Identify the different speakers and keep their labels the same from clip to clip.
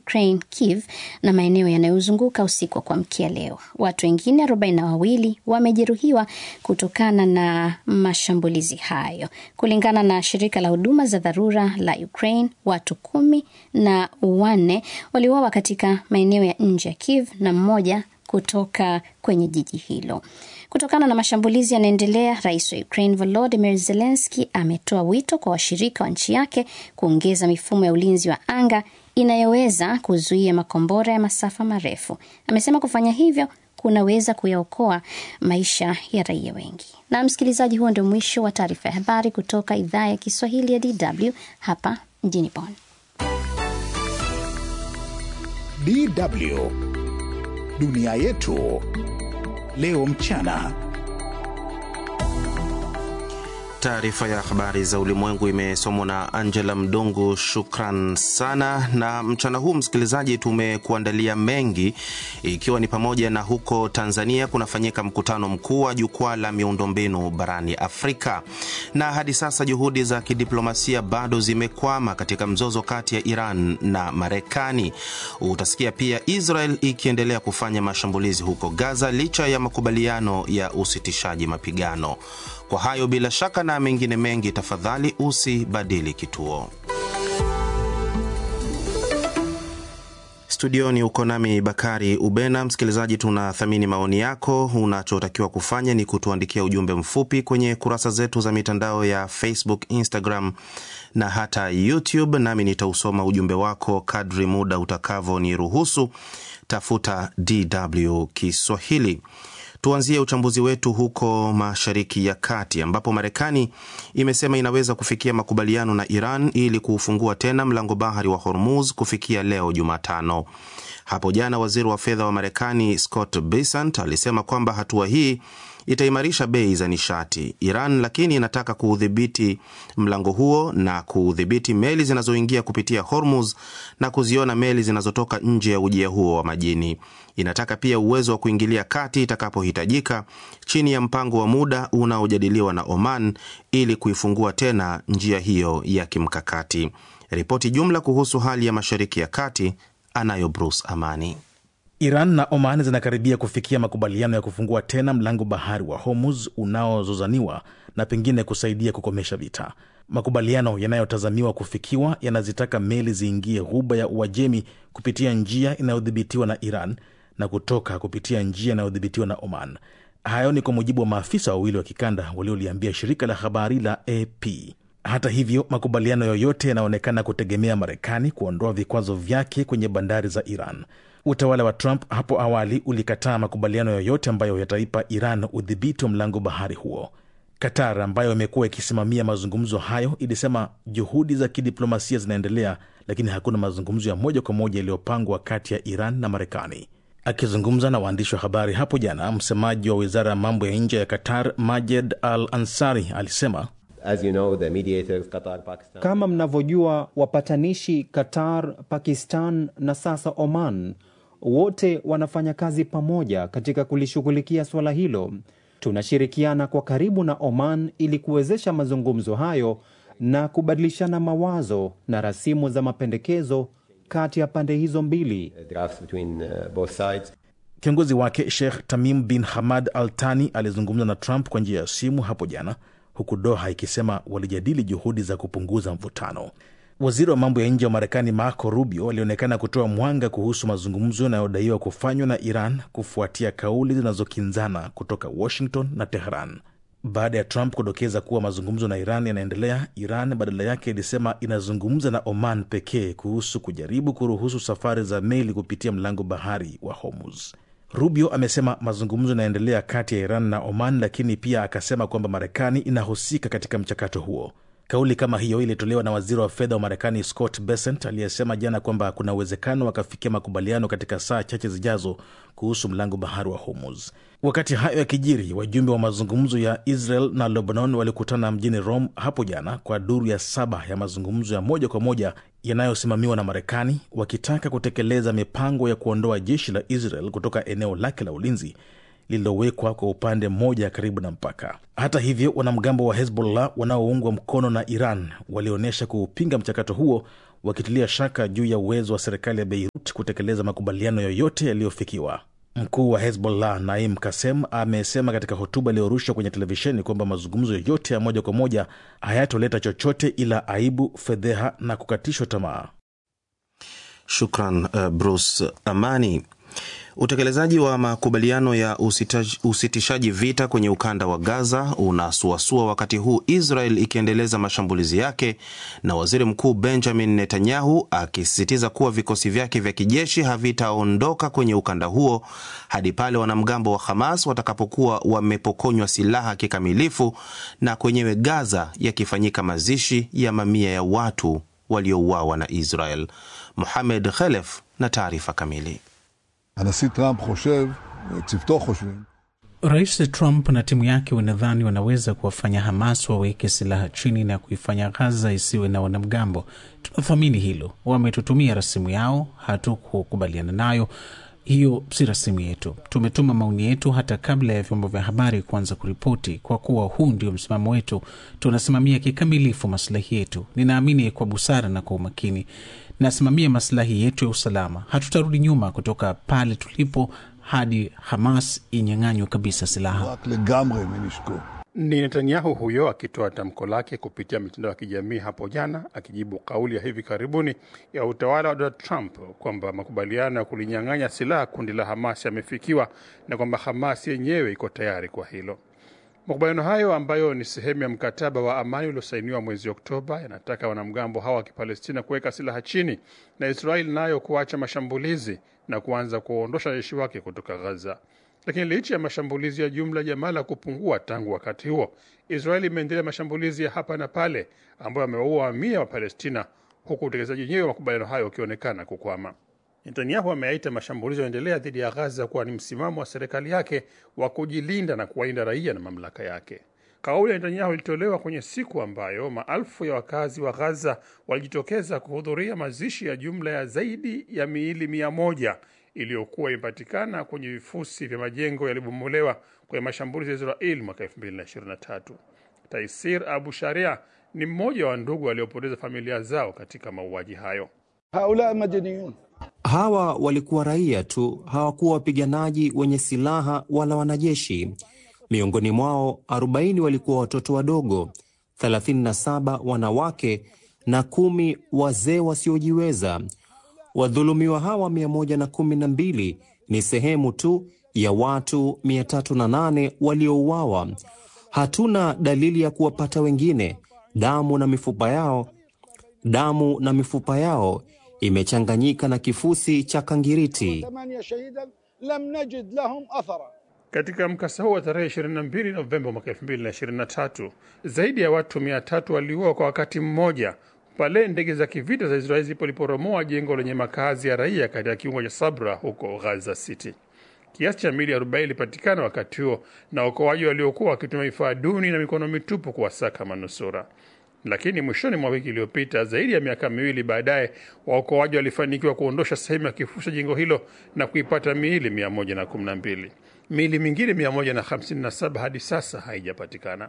Speaker 1: Ukraine, Kiev na maeneo yanayozunguka usiku wa kuamkia leo. Watu wengine arobaini na wawili wamejeruhiwa kutokana na mashambulizi hayo. Kulingana na shirika la huduma za dharura la Ukraine, watu kumi na wanne waliuawa katika maeneo ya nje ya Kiev na mmoja kutoka kwenye jiji hilo. Kutokana na mashambulizi yanaendelea, rais wa Ukraine Volodymyr Zelensky ametoa wito kwa washirika wa nchi yake kuongeza mifumo ya ulinzi wa anga inayoweza kuzuia makombora ya masafa marefu. Amesema kufanya hivyo kunaweza kuyaokoa maisha ya raia wengi. Na msikilizaji, huo ndio mwisho wa taarifa ya habari kutoka idhaa ya Kiswahili ya DW hapa mjini Bonn.
Speaker 2: DW dunia yetu leo mchana.
Speaker 3: Taarifa ya habari za ulimwengu imesomwa na Angela Mdungu. Shukran sana. Na mchana huu, msikilizaji, tumekuandalia mengi, ikiwa ni pamoja na huko Tanzania kunafanyika mkutano mkuu wa jukwaa la miundombinu barani Afrika, na hadi sasa juhudi za kidiplomasia bado zimekwama katika mzozo kati ya Iran na Marekani. Utasikia pia Israel ikiendelea kufanya mashambulizi huko Gaza licha ya makubaliano ya usitishaji mapigano. Kwa hayo bila shaka na mengine mengi, tafadhali usibadili kituo. Studioni uko nami Bakari Ubena. Msikilizaji, tunathamini maoni yako. Unachotakiwa kufanya ni kutuandikia ujumbe mfupi kwenye kurasa zetu za mitandao ya Facebook, Instagram na hata YouTube, nami nitausoma ujumbe wako kadri muda utakavyoniruhusu. Tafuta DW Kiswahili. Tuanzie uchambuzi wetu huko Mashariki ya Kati ambapo Marekani imesema inaweza kufikia makubaliano na Iran ili kuufungua tena mlango bahari wa Hormuz kufikia leo Jumatano. Hapo jana waziri wa fedha wa Marekani Scott Bessent alisema kwamba hatua hii itaimarisha bei za nishati. Iran lakini inataka kuudhibiti mlango huo na kuudhibiti meli zinazoingia kupitia Hormuz na kuziona meli zinazotoka nje ya ujia huo wa majini. Inataka pia uwezo wa kuingilia kati itakapohitajika chini ya mpango wa muda unaojadiliwa na Oman ili kuifungua tena njia hiyo ya kimkakati. Ripoti jumla kuhusu hali ya Mashariki ya Kati anayo Bruce Amani.
Speaker 4: Iran na Oman zinakaribia kufikia makubaliano ya kufungua tena mlango bahari wa Hormuz unaozozaniwa na pengine kusaidia kukomesha vita. Makubaliano yanayotazamiwa kufikiwa yanazitaka meli ziingie ghuba ya Uajemi kupitia njia inayodhibitiwa na Iran na kutoka kupitia njia inayodhibitiwa na Oman. Hayo ni kwa mujibu wa maafisa wawili wa kikanda walioliambia shirika la habari la AP. Hata hivyo, makubaliano yoyote yanaonekana kutegemea Marekani kuondoa vikwazo vyake kwenye bandari za Iran. Utawala wa Trump hapo awali ulikataa makubaliano yoyote ambayo yataipa Iran udhibiti wa mlango bahari huo. Qatar ambayo imekuwa ikisimamia mazungumzo hayo ilisema juhudi za kidiplomasia zinaendelea, lakini hakuna mazungumzo ya moja kwa moja yaliyopangwa kati ya Iran na Marekani. Akizungumza na waandishi wa habari hapo jana, msemaji wa wizara ya mambo ya nje ya Qatar Majed Al Ansari alisema
Speaker 5: As you know, the mediators, Qatar, Pakistan.
Speaker 6: Kama mnavyojua, wapatanishi Qatar, Pakistan na sasa Oman wote wanafanya kazi pamoja katika kulishughulikia suala hilo. Tunashirikiana kwa karibu na Oman ili kuwezesha mazungumzo hayo na kubadilishana mawazo na rasimu za mapendekezo kati ya pande hizo mbili.
Speaker 5: drafts between uh, both sides.
Speaker 4: Kiongozi wake Sheikh Tamim bin Hamad Al Thani alizungumza na Trump kwa njia ya simu hapo jana, huku Doha ikisema walijadili juhudi za kupunguza mvutano. Waziri wa mambo ya nje wa Marekani Marco Rubio alionekana kutoa mwanga kuhusu mazungumzo yanayodaiwa kufanywa na Iran kufuatia kauli zinazokinzana kutoka Washington na Tehran. Baada ya Trump kudokeza kuwa mazungumzo na Iran yanaendelea, Iran badala yake ilisema inazungumza na Oman pekee kuhusu kujaribu kuruhusu safari za meli kupitia mlango bahari wa Hormuz. Rubio amesema mazungumzo yanaendelea kati ya Iran na Oman, lakini pia akasema kwamba Marekani inahusika katika mchakato huo. Kauli kama hiyo ilitolewa na waziri wa fedha wa Marekani Scott Bessent aliyesema jana kwamba kuna uwezekano wakafikia makubaliano katika saa chache zijazo kuhusu mlango bahari wa Hormuz. Wakati hayo yakijiri, wajumbe wa mazungumzo ya Israel na Lebanon walikutana mjini Rome hapo jana kwa duru ya saba ya mazungumzo ya moja kwa moja yanayosimamiwa na Marekani, wakitaka kutekeleza mipango ya kuondoa jeshi la Israel kutoka eneo lake la ulinzi lililowekwa kwa upande mmoja karibu na mpaka. Hata hivyo, wanamgambo wa Hezbollah wanaoungwa mkono na Iran walionyesha kuupinga mchakato huo, wakitilia shaka juu ya uwezo wa serikali ya Beirut kutekeleza makubaliano yoyote yaliyofikiwa. Mkuu wa Hezbollah Naim Kasem amesema katika hotuba iliyorushwa kwenye televisheni kwamba mazungumzo yoyote ya moja kwa moja hayatoleta chochote ila aibu, fedheha na kukatishwa tamaa.
Speaker 3: Shukran uh, Bruce Amani. Utekelezaji wa makubaliano ya usitaj, usitishaji vita kwenye ukanda wa Gaza unasuasua wakati huu Israel ikiendeleza mashambulizi yake na waziri mkuu Benjamin Netanyahu akisisitiza kuwa vikosi vyake vya kijeshi havitaondoka kwenye ukanda huo hadi pale wanamgambo wa Hamas watakapokuwa wamepokonywa silaha kikamilifu na kwenyewe Gaza yakifanyika mazishi ya mamia ya watu waliouawa na Israel. Muhamed Khelef na taarifa kamili.
Speaker 7: הנשיא טראמפ חושב, צוותו חושבים,
Speaker 8: Rais Trump na timu yake wanadhani wanaweza kuwafanya Hamas waweke silaha chini na kuifanya Gaza isiwe na wanamgambo. Tunathamini hilo. Wametutumia rasimu yao, hatukukubaliana nayo. Hiyo si rasimu yetu. Tumetuma maoni yetu hata kabla ya vyombo vya habari kuanza kuripoti. Kwa kuwa huu ndio msimamo wetu, tunasimamia kikamilifu maslahi yetu. Ninaamini kwa busara na kwa umakini, nasimamia maslahi yetu ya usalama. Hatutarudi nyuma kutoka pale tulipo hadi Hamas inyang'anywe kabisa silaha.
Speaker 7: רק לגמרי מנשקו.
Speaker 9: Ni Netanyahu huyo akitoa tamko lake kupitia mitandao ya kijamii hapo jana, akijibu kauli ya hivi karibuni ya utawala wa Donald Trump kwamba makubaliano ya kulinyang'anya silaha kundi la Hamas yamefikiwa na kwamba Hamas yenyewe iko tayari kwa hilo. Makubaliano hayo ambayo ni sehemu ya mkataba wa amani uliosainiwa mwezi Oktoba yanataka wanamgambo hawa wa Kipalestina kuweka silaha chini na Israeli nayo kuacha mashambulizi na kuanza kuondosha jeshi wake kutoka Gaza. Lakini licha ya mashambulizi ya jumla Jamala kupungua tangu wakati huo, Israeli imeendelea mashambulizi ya hapa na pale ambayo amewaua mamia wa Palestina, huku utekelezaji wenyewe wa makubaliano hayo ukionekana kukwama. Netanyahu ameaita mashambulizi yanaendelea dhidi ya Gaza kuwa ni msimamo wa serikali yake wa kujilinda na kuwalinda raia na mamlaka yake. Kauli ya Netanyahu ilitolewa kwenye siku ambayo maelfu ya wakazi wa Gaza walijitokeza kuhudhuria mazishi ya jumla ya zaidi ya miili mia moja iliyokuwa imepatikana kwenye vifusi vya majengo yaliyobomolewa kwenye mashambulizi ya Israel mwaka 2023. Taisir Abu Sharia ni mmoja wa ndugu waliopoteza familia zao katika mauaji hayo.
Speaker 10: haula madaniyun
Speaker 6: Hawa walikuwa raia tu, hawakuwa wapiganaji wenye silaha wala wanajeshi. Miongoni mwao 40 walikuwa watoto wadogo, 37 wanawake na kumi wazee wasiojiweza. Wadhulumiwa hawa 112 ni sehemu tu ya watu 308 waliouawa. Hatuna dalili ya kuwapata wengine. Damu na mifupa yao, damu na mifupa yao imechanganyika na kifusi cha kangiriti.
Speaker 10: ثمانية شهيدا لم نجد لهم أثرا
Speaker 9: Katika mkasa huo wa tarehe 22 Novemba mwaka 2023 zaidi ya watu 300 waliuawa kwa wakati mmoja pale ndege za kivita za Israeli zilipoliporomoa jengo lenye makazi ya raia katika kiungo cha Sabra huko Gaza City. Kiasi cha mili 40 ilipatikana wakati huo na waokoaji waliokuwa wakitumia vifaa duni na mikono mitupu kuwasaka manusura. Lakini mwishoni mwa wiki iliyopita, zaidi ya miaka miwili baadaye, waokoaji walifanikiwa kuondosha sehemu ya kifusi cha jengo hilo na kuipata miili 112. Miili mingine 157 hadi sasa haijapatikana.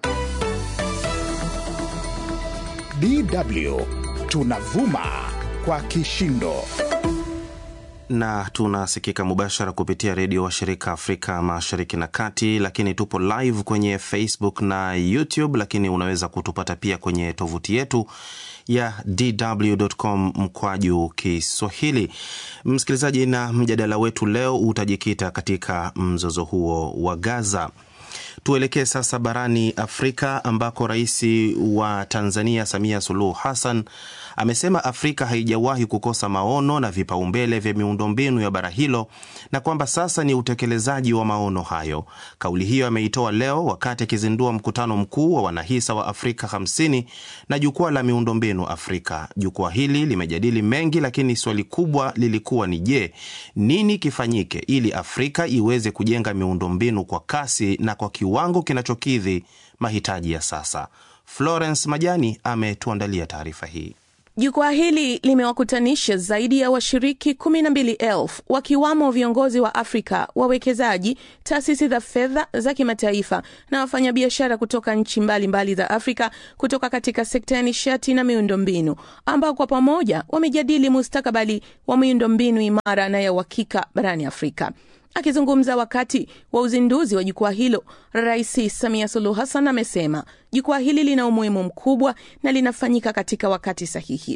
Speaker 2: DW tunavuma kwa kishindo.
Speaker 3: na tunasikika mubashara kupitia redio wa shirika Afrika Mashariki na Kati, lakini tupo live kwenye Facebook na YouTube, lakini unaweza kutupata pia kwenye tovuti yetu ya dw.com mkwaju Kiswahili. Msikilizaji, na mjadala wetu leo utajikita katika mzozo huo wa Gaza. Tuelekee sasa barani Afrika ambako rais wa Tanzania Samia Suluhu Hassan amesema Afrika haijawahi kukosa maono na vipaumbele vya miundombinu ya bara hilo na kwamba sasa ni utekelezaji wa maono hayo. Kauli hiyo ameitoa leo wakati akizindua mkutano mkuu wa wanahisa wa Afrika 50 na jukwaa la miundombinu Afrika. Jukwaa hili limejadili mengi, lakini swali kubwa lilikuwa ni je, nini kifanyike ili Afrika iweze kujenga miundombinu kwa kasi na kwa kiwango kinachokidhi mahitaji ya sasa. Florence Majani ametuandalia taarifa hii.
Speaker 11: Jukwaa hili limewakutanisha zaidi ya washiriki kumi na mbili elfu wakiwamo viongozi wa Afrika, wawekezaji, taasisi za fedha za kimataifa na wafanyabiashara kutoka nchi mbalimbali za Afrika kutoka katika sekta ya nishati na miundombinu, ambao kwa pamoja wamejadili mustakabali wa miundombinu imara na ya uhakika barani Afrika. Akizungumza wakati wa uzinduzi wa jukwaa hilo, Rais Samia Suluhu Hassan amesema jukwaa hili lina umuhimu mkubwa na linafanyika katika wakati sahihi.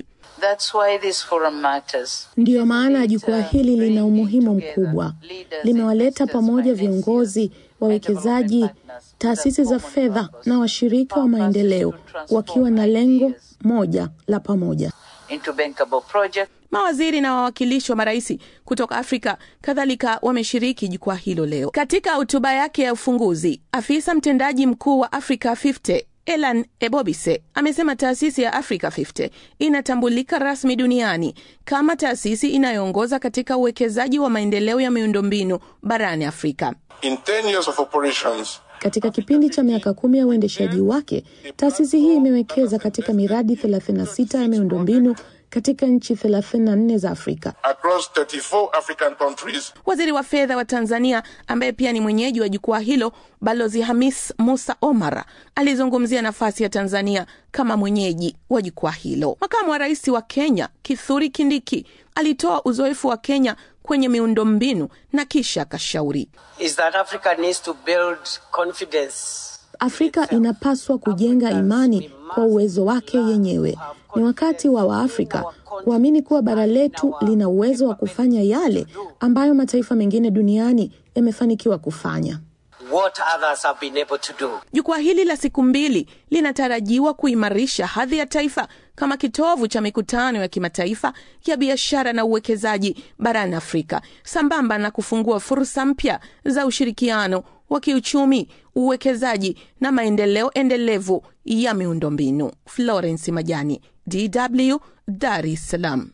Speaker 12: Ndiyo maana jukwaa hili lina umuhimu mkubwa. Limewaleta pamoja viongozi, wawekezaji, taasisi za fedha na washirika wa maendeleo wakiwa na lengo moja la pamoja.
Speaker 11: Mawaziri na wawakilishi wa marais kutoka Afrika kadhalika wameshiriki jukwaa hilo leo. Katika hotuba yake ya ufunguzi, afisa mtendaji mkuu wa Africa 50 Elan Ebobise amesema taasisi ya Africa 50 inatambulika rasmi duniani kama taasisi inayoongoza katika uwekezaji wa maendeleo ya miundombinu barani Afrika.
Speaker 13: In 10 years of operations,
Speaker 12: Katika kipindi cha miaka kumi ya uendeshaji wake, taasisi hii imewekeza katika miradi 36 ya miundombinu katika nchi 34 za Afrika.
Speaker 13: across 34 African countries.
Speaker 11: Waziri wa fedha wa Tanzania ambaye pia ni mwenyeji wa jukwaa hilo, Balozi Hamis Musa Omar alizungumzia nafasi ya Tanzania kama mwenyeji wa jukwaa hilo. Makamu wa rais wa Kenya Kithuri Kindiki alitoa uzoefu wa Kenya kwenye miundombinu na kisha akashauri
Speaker 14: is that Africa needs to build confidence.
Speaker 12: Afrika inapaswa kujenga imani kwa uwezo wake yenyewe. Ni wakati wa Waafrika kuamini kuwa bara letu lina uwezo wa kufanya yale ambayo mataifa mengine duniani yamefanikiwa kufanya.
Speaker 14: What others have been able to do.
Speaker 11: Jukwaa hili la siku mbili linatarajiwa kuimarisha hadhi ya taifa kama kitovu cha mikutano ya kimataifa ya biashara na uwekezaji barani Afrika, sambamba na kufungua fursa mpya za ushirikiano wa kiuchumi, uwekezaji na maendeleo endelevu ya miundombinu. Florence Majani, DW, Dar es Salaam.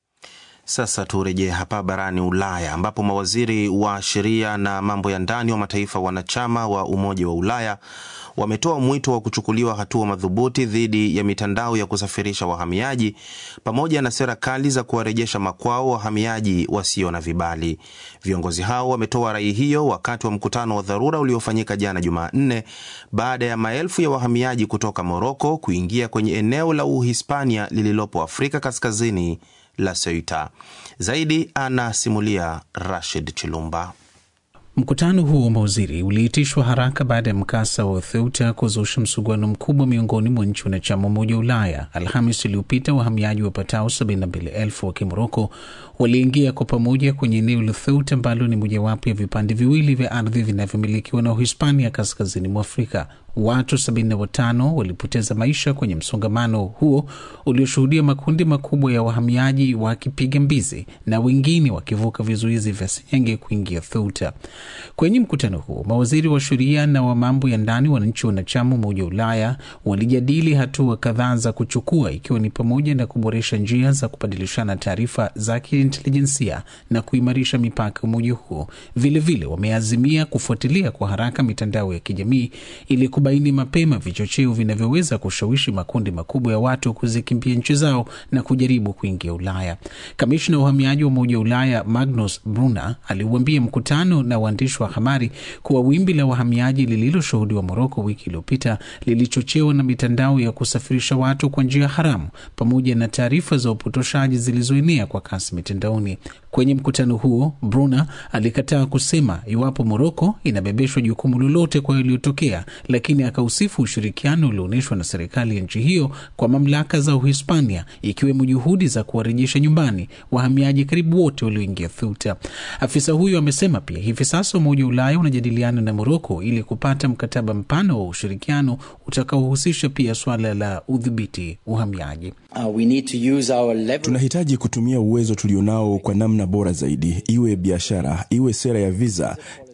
Speaker 3: Sasa turejee hapa barani Ulaya ambapo mawaziri wa sheria na mambo ya ndani wa mataifa wanachama wa Umoja wa Ulaya wametoa mwito wa kuchukuliwa hatua madhubuti dhidi ya mitandao ya kusafirisha wahamiaji pamoja na sera kali za kuwarejesha makwao wahamiaji wasio na vibali. Viongozi hao wametoa rai hiyo wakati wa mkutano wa dharura uliofanyika jana Jumanne baada ya maelfu ya wahamiaji kutoka Moroko kuingia kwenye eneo la Uhispania lililopo Afrika Kaskazini la Ceuta. Zaidi anasimulia Rashid Chilumba.
Speaker 8: Mkutano huo wa mawaziri uliitishwa haraka baada ya mkasa wa Ceuta kuzusha msuguano mkubwa miongoni mwa nchi wanachama Umoja wa Ulaya. Alhamis iliyopita wahamiaji wapatao 72,000 wa Kimoroko waliingia kwa pamoja kwenye eneo la Ceuta ambalo ni mojawapo ya vipande viwili vya ardhi vinavyomilikiwa na Uhispania kaskazini mwa Afrika. Watu 75 walipoteza maisha kwenye msongamano huo ulioshuhudia makundi makubwa ya wahamiaji wakipiga mbizi na wengine wakivuka vizuizi vya senyenge kuingia Ceuta. Kwenye mkutano huo, mawaziri wa sheria na wa mambo ya ndani wa nchi wanachama Umoja wa Ulaya walijadili hatua kadhaa za kuchukua, ikiwa ni pamoja na kuboresha njia za kubadilishana taarifa za kiintelijensia na kuimarisha mipaka umoja huo. Vilevile wameazimia kufuatilia kwa haraka mitandao ya kijamii ili kubaini mapema vichocheo vinavyoweza kushawishi makundi makubwa ya watu kuzikimbia nchi zao na kujaribu kuingia Ulaya. Kamishna wa uhamiaji wa Umoja wa Ulaya Magnus Brunner aliuambia mkutano na waandishi wa habari kuwa wimbi la wahamiaji lililoshuhudiwa Moroko wiki iliyopita lilichochewa na mitandao ya kusafirisha watu kwa njia haramu pamoja na taarifa za upotoshaji zilizoenea kwa kasi mitandaoni. Kwenye mkutano huo, Brunner alikataa kusema iwapo Moroko inabebeshwa jukumu lolote kwa yaliyotokea, lakini akausifu ushirikiano ulioonyeshwa na serikali ya nchi hiyo kwa mamlaka za Uhispania, ikiwemo juhudi za kuwarejesha nyumbani wahamiaji karibu wote walioingia Ceuta. Afisa huyo amesema pia hivi sasa Umoja wa Ulaya unajadiliana na Moroko ili kupata mkataba mpana wa ushirikiano utakaohusisha pia swala la udhibiti uhamiaji.
Speaker 15: Uh, we need to use our leverage.
Speaker 16: Tunahitaji kutumia uwezo tulionao kwa namna bora zaidi, iwe biashara, iwe sera ya visa,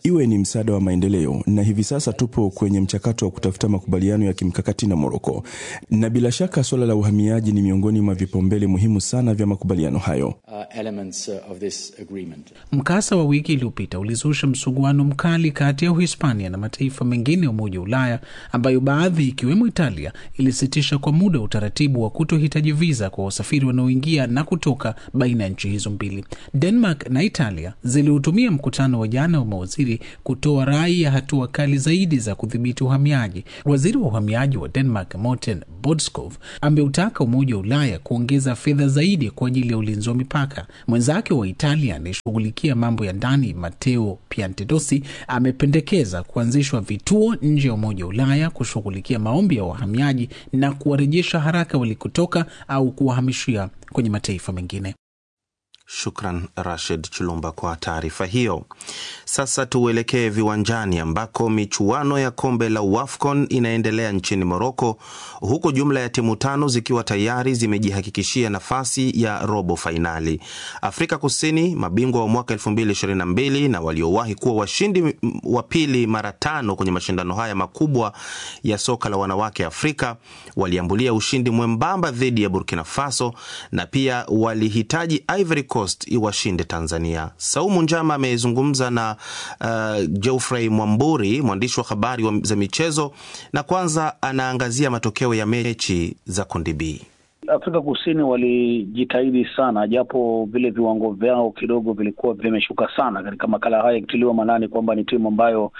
Speaker 16: iwe ni msaada wa maendeleo, na hivi sasa tupo kwenye mchakato wa kutafuta makubaliano ya kimkakati na Moroko, na bila shaka suala la uhamiaji ni miongoni mwa vipaumbele muhimu sana vya makubaliano hayo.
Speaker 15: uh, elements uh, of this agreement.
Speaker 8: Mkasa wa wiki iliyopita ulizusha msuguano mkali kati ya Uhispania na mataifa mengine ya Umoja wa Ulaya, ambayo baadhi ikiwemo Italia ilisitisha kwa muda utaratibu wa kutohitaji viza kwa wasafiri wanaoingia na kutoka baina ya nchi hizo mbili. Denmark na Italia zilihutumia mkutano wa jana wa mawaziri kutoa rai ya hatua kali zaidi za kudhibiti uhamiaji. Waziri wa uhamiaji wa Denmark Morten Bodskov ameutaka Umoja wa Ulaya kuongeza fedha zaidi kwa ajili ya ulinzi wa mipaka. Mwenzake wa Italia anayeshughulikia mambo ya ndani Matteo Piantedosi amependekeza kuanzishwa vituo nje ya Umoja wa Ulaya kushughulikia maombi ya wahamiaji na kuwarejesha haraka walikotoka au kuwahamishia kwenye mataifa mengine.
Speaker 3: Shukran Rashid Chulumba kwa taarifa hiyo. Sasa tuelekee viwanjani ambako michuano ya kombe la WAFCON inaendelea nchini Moroko, huku jumla ya timu tano zikiwa tayari zimejihakikishia nafasi ya robo fainali. Afrika Kusini, mabingwa wa mwaka 2022 na waliowahi kuwa washindi wa pili mara tano kwenye mashindano haya makubwa ya soka la wanawake Afrika, waliambulia ushindi mwembamba dhidi ya Burkina Faso na pia walihitaji Ivory Coast iwashinde Tanzania. Saumu Njama amezungumza na uh, Geoffrey Mwamburi, mwandishi wa habari wa za michezo, na kwanza anaangazia matokeo ya mechi za kundi B.
Speaker 17: Afrika Kusini walijitahidi sana, japo vile viwango vyao kidogo vilikuwa vimeshuka sana katika makala haya, ikitiliwa maanani kwamba ni timu ambayo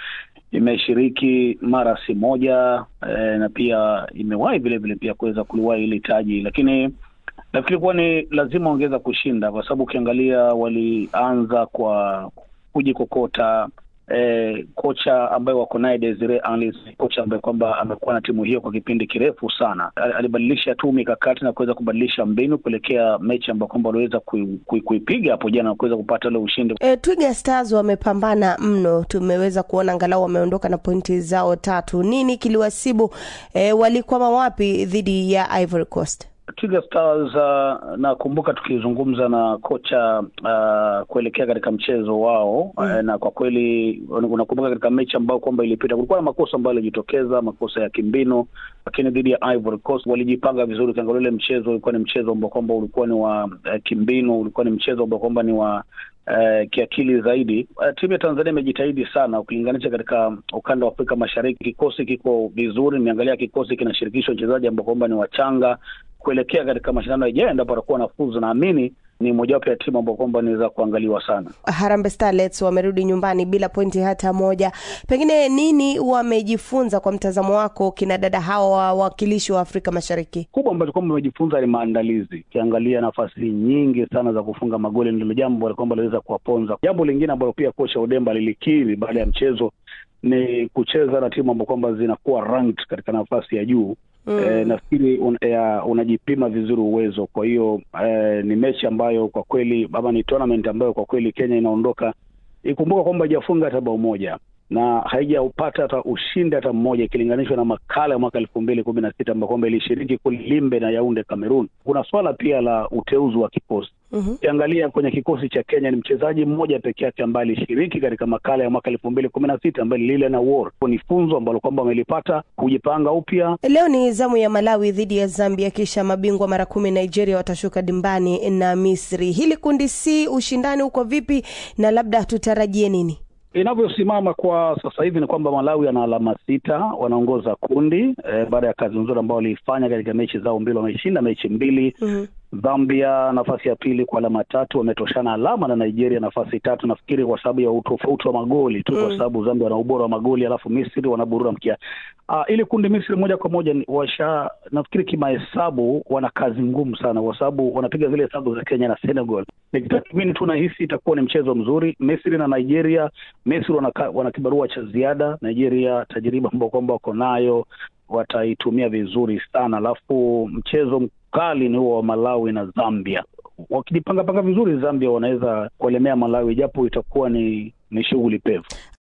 Speaker 17: imeshiriki mara si moja eh, na pia imewahi vile vile pia kuweza kuliwahi hili taji, lakini nafikiri kuwa ni lazima ongeza kushinda, kwa sababu ukiangalia walianza kwa kujikokota. Eh, kocha ambaye wako naye Desire Anlis, kocha ambaye kwamba amekuwa na timu hiyo kwa kipindi kirefu sana, alibadilisha tu mikakati na kuweza kubadilisha mbinu kuelekea mechi ambayo kwamba waliweza kuipiga kui, kui hapo jana na kuweza kupata ule ushindi.
Speaker 18: E, Twiga Stars wamepambana mno, tumeweza kuona angalau wameondoka na pointi zao tatu. Nini kiliwasibu? E, walikwama wapi dhidi ya Ivory Coast?
Speaker 17: Twiga Stars uh, nakumbuka tukizungumza na kocha uh, kuelekea katika mchezo wao mm. Uh, na kwa kweli unakumbuka katika mechi ambayo kwamba ilipita kulikuwa na makosa ambayo yalijitokeza, makosa ya kimbinu, lakini dhidi ya Ivory Coast walijipanga vizuri. Ukiangalia ule mchezo ulikuwa ni mchezo ambao kwamba ulikuwa ni wa uh, kimbinu, ulikuwa ni mchezo ambao kwamba ni wa Uh, kiakili zaidi. Uh, timu ya Tanzania imejitahidi sana ukilinganisha katika ukanda wa Afrika Mashariki. Kikosi kiko vizuri, nimeangalia kikosi kinashirikishwa wachezaji ambao kwamba ni wachanga kuelekea katika mashindano yajayo, endapo watakuwa nafuzu, naamini ni mojawapo ya timu ambao kwamba inaweza kuangaliwa sana.
Speaker 18: Harambee Starlets wamerudi nyumbani bila pointi hata moja. Pengine nini wamejifunza kwa mtazamo wako kina dada hawa wawakilishi wa Afrika Mashariki?
Speaker 17: Kubwa ambacho kwamba wamejifunza ni maandalizi. Ukiangalia nafasi nyingi sana za kufunga magoli ndilo jambo kwamba liweza kuwaponza. Jambo lingine ambalo pia kocha Odemba lilikiri baada ya mchezo ni kucheza na timu ambao kwamba zinakuwa ranked katika nafasi ya juu. Mm. Eh, nafikiri un, eh, unajipima vizuri uwezo. Kwa hiyo eh, ni mechi ambayo kwa kweli ama ni tournament ambayo kwa kweli Kenya inaondoka ikumbuka kwamba haijafunga hata bao moja na haijaupata hata ushindi hata mmoja ikilinganishwa na makala ya mwaka elfu mbili kumi na sita ambao kwamba ilishiriki kule Limbe na Yaunde Cameroon. Kuna swala pia la uteuzi wa kikosi ukiangalia mm-hmm. kwenye kikosi cha Kenya ni mchezaji mmoja peke yake ambaye alishiriki katika makala ya mwaka elfu mbili kumi na sita ambaye lile na war ni funzo ambalo kwamba wamelipata kujipanga upya.
Speaker 18: Leo ni zamu ya Malawi dhidi ya Zambia, kisha mabingwa mara kumi Nigeria watashuka dimbani na Misri. Hili kundi C, ushindani uko vipi na labda tutarajie nini?
Speaker 17: Inavyosimama kwa sasa hivi ni kwamba Malawi ana alama sita, wanaongoza kundi eh, baada ya kazi nzuri ambao waliifanya katika mechi zao mbili, wameshinda mechi mbili mm-hmm. Zambia nafasi ya pili kwa alama tatu, wametoshana alama na Nigeria nafasi tatu, nafikiri kwa sababu ya utofauti wa magoli tu mm. kwa sababu Zambia wana ubora wa magoli, alafu Misri wanaburura mkia. Uh, ili kundi Misri moja kwa moja washa, nafikiri kimahesabu wana kazi ngumu sana, kwa sababu wanapiga zile hesabu za Kenya na Senegal. Nikitathmini tu nahisi itakuwa ni mchezo mzuri. Misri na Nigeria, Misri wana, wana kibarua cha ziada, Nigeria tajiriba ambao kwamba wako nayo wataitumia vizuri sana, alafu mchezo mkali ni huo wa Malawi na Zambia. Wakijipanga panga vizuri, Zambia wanaweza kuelemea Malawi, japo itakuwa ni ni shughuli pevu.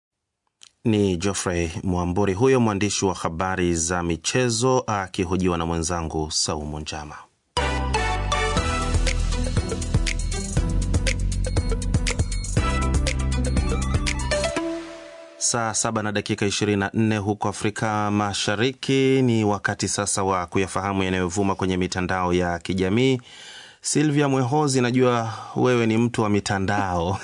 Speaker 3: Ni Geoffrey Mwamburi huyo mwandishi wa habari za michezo akihojiwa na mwenzangu Saumu Njama. Saa saba na dakika 24 huko Afrika Mashariki. Ni wakati sasa wa kuyafahamu yanayovuma kwenye mitandao ya kijamii. Silvia Mwehozi, najua wewe ni mtu wa mitandao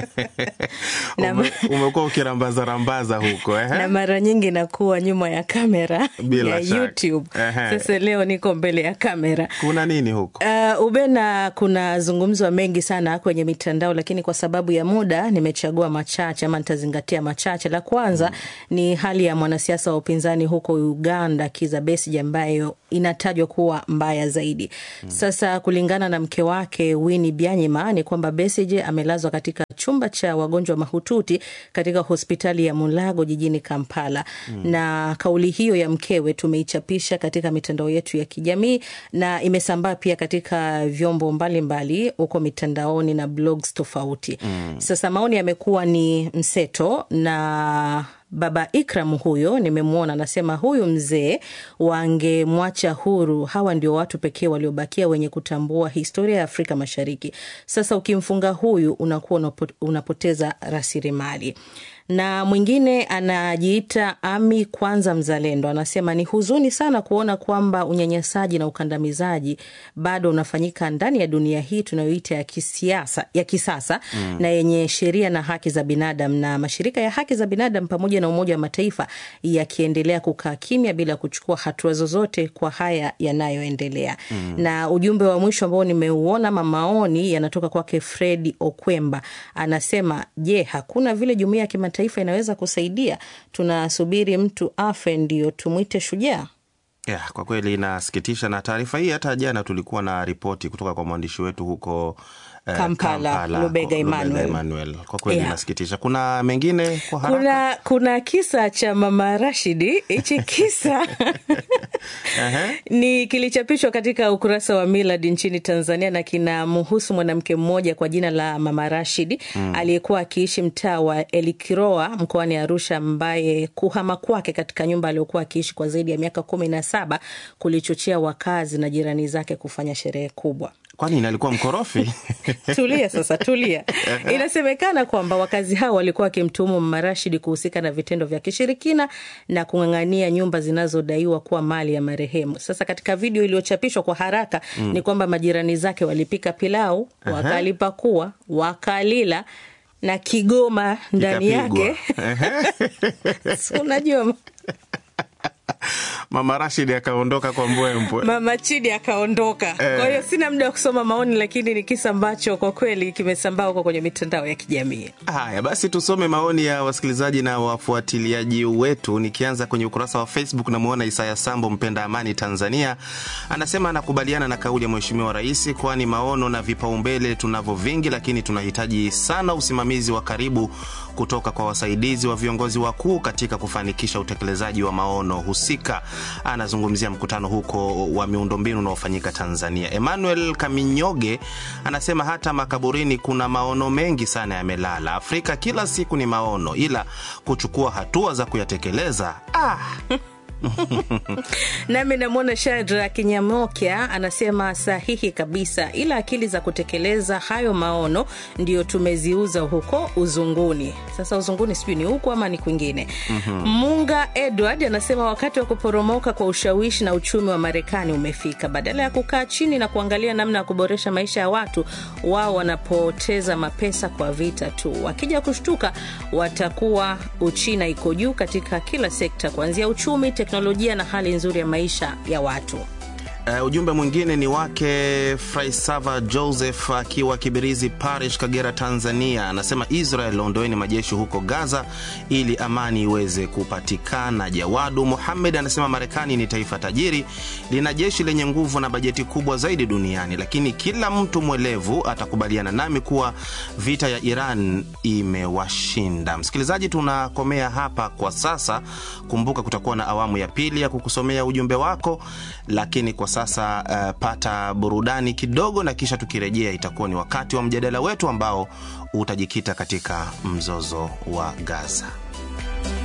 Speaker 3: Ume, umekuwa ukirambaza rambaza huko eh?
Speaker 19: na mara nyingi nakuwa nyuma ya kamera
Speaker 3: Bila
Speaker 19: ya
Speaker 3: shaka.
Speaker 19: YouTube.
Speaker 3: Ehe.
Speaker 19: Sasa leo niko mbele ya kamera.
Speaker 3: Kuna nini huko?
Speaker 19: Uh, Ubena, kuna zungumzwa mengi sana kwenye mitandao, lakini kwa sababu ya muda nimechagua machache ama nitazingatia machache. La kwanza mm. ni hali ya mwanasiasa wa upinzani huko Uganda, Kizza Besigye, ambayo inatajwa kuwa mbaya zaidi mm. Sasa kulingana na mke wake Winnie Byanyima ni kwamba Besigye amelazwa katika chumba cha wagonjwa mahututi katika hospitali ya Mulago jijini Kampala mm. na kauli hiyo ya mkewe tumeichapisha katika mitandao yetu ya kijamii na imesambaa pia katika vyombo mbalimbali huko mitandaoni na blogs tofauti mm. Sasa maoni yamekuwa ni mseto na Baba Ikram huyo nimemwona, anasema huyu mzee wangemwacha huru. Hawa ndio watu pekee waliobakia wenye kutambua historia ya Afrika Mashariki. Sasa ukimfunga huyu unakuwa unapo- unapoteza rasilimali na mwingine anajiita Ami Kwanza Mzalendo anasema ni huzuni sana kuona kwamba unyanyasaji na ukandamizaji bado unafanyika ndani ya dunia hii tunayoita ya kisiasa, ya kisasa mm. na yenye sheria na haki za binadamu, na mashirika ya haki za binadamu pamoja na Umoja wa Mataifa yakiendelea kukaa kimya bila kuchukua hatua zozote kwa haya yanayoendelea mm. na ujumbe wa mwisho ambao nimeuona ama maoni yanatoka kwake Fredi Okwemba anasema, je, hakuna vile jumuiya ya kimataifa inaweza kusaidia? Tunasubiri mtu afe ndio tumwite shujaa?
Speaker 3: Yeah, kwa kweli inasikitisha, na taarifa hii hata jana tulikuwa na ripoti kutoka kwa mwandishi wetu huko eh,
Speaker 19: Kampala, Lubega Emmanuel.
Speaker 3: Emmanuel. Kwa kweli
Speaker 19: Yeah.
Speaker 3: inasikitisha. Kuna mengine kwa haraka?
Speaker 19: Kuna, kuna kisa cha mama Rashidi. Hichi kisa ni kilichapishwa katika ukurasa wa Milad nchini Tanzania na kinamhusu mwanamke mmoja kwa jina la mama Rashidi
Speaker 20: Mm.
Speaker 19: aliyekuwa akiishi mtaa wa Elikiroa mkoani Arusha, ambaye kuhama kwake katika nyumba aliyokuwa akiishi kwa zaidi ya miaka kumi na saba kulichochea wakazi na jirani zake kufanya sherehe kubwa.
Speaker 3: Kwani alikuwa mkorofi?
Speaker 19: Tulia sasa, tulia. Inasemekana kwamba wakazi hao walikuwa wakimtuhumu Mama Rashid kuhusika na vitendo vya kishirikina na kung'ang'ania nyumba zinazodaiwa kuwa mali ya marehemu. Sasa katika video iliyochapishwa kwa haraka
Speaker 20: Mm.
Speaker 19: ni kwamba majirani zake walipika pilau,
Speaker 20: Aha.
Speaker 19: wakalipakua, wakalila na kigoma ndani
Speaker 3: Ikapigwa.
Speaker 19: yake Si unajua
Speaker 3: Mama Rashid akaondoka kwa mbwembwe.
Speaker 19: Mama Chidi akaondoka.
Speaker 3: Eh.
Speaker 19: Kwa hiyo sina muda wa kusoma maoni, lakini ni kisa ambacho kwa kweli kimesambaa huko kwenye mitandao ya kijamii.
Speaker 3: Haya basi, tusome maoni ya wasikilizaji na wafuatiliaji wetu. Nikianza kwenye ukurasa wa Facebook, namwona Isaya Sambo, mpenda amani Tanzania, anasema anakubaliana na kauli ya Mheshimiwa Rais, kwani maono na vipaumbele tunavyo vingi, lakini tunahitaji sana usimamizi wa karibu kutoka kwa wasaidizi wa viongozi wakuu katika kufanikisha utekelezaji wa maono husika. Anazungumzia mkutano huko wa miundombinu unaofanyika Tanzania. Emmanuel Kaminyoge anasema hata makaburini kuna maono mengi sana yamelala. Afrika kila siku ni maono, ila kuchukua hatua za kuyatekeleza ah.
Speaker 19: Nami namwona Shadra Kinyamokya anasema sahihi kabisa, ila akili za kutekeleza hayo maono ndio tumeziuza huko uzunguni. Sasa uzunguni sijui ni huku ama ni kwingine.
Speaker 20: Mhm.
Speaker 19: Munga Edward anasema wakati wa kuporomoka kwa ushawishi na uchumi wa Marekani umefika. Badala ya kukaa chini na kuangalia namna ya kuboresha maisha ya watu, wao wanapoteza mapesa kwa vita tu. Wakija kushtuka, watakuwa Uchina iko juu katika kila sekta, kuanzia uchumi, teknolojia na hali nzuri ya maisha ya watu.
Speaker 3: Uh, ujumbe mwingine ni wake Fraisava Joseph akiwa Kibirizi Parish, Kagera, Tanzania. Anasema Israel, ondoeni majeshi huko Gaza ili amani iweze kupatikana. Jawadu Muhamed anasema Marekani ni taifa tajiri, lina jeshi lenye nguvu na bajeti kubwa zaidi duniani, lakini kila mtu mwelevu atakubaliana nami kuwa vita ya Iran imewashinda. Msikilizaji, tunakomea hapa kwa sasa. Kumbuka kutakuwa na awamu ya pili ya kukusomea ujumbe wako, lakini kwa sasa uh, pata burudani kidogo, na kisha tukirejea itakuwa ni wakati wa mjadala wetu ambao utajikita katika mzozo wa Gaza.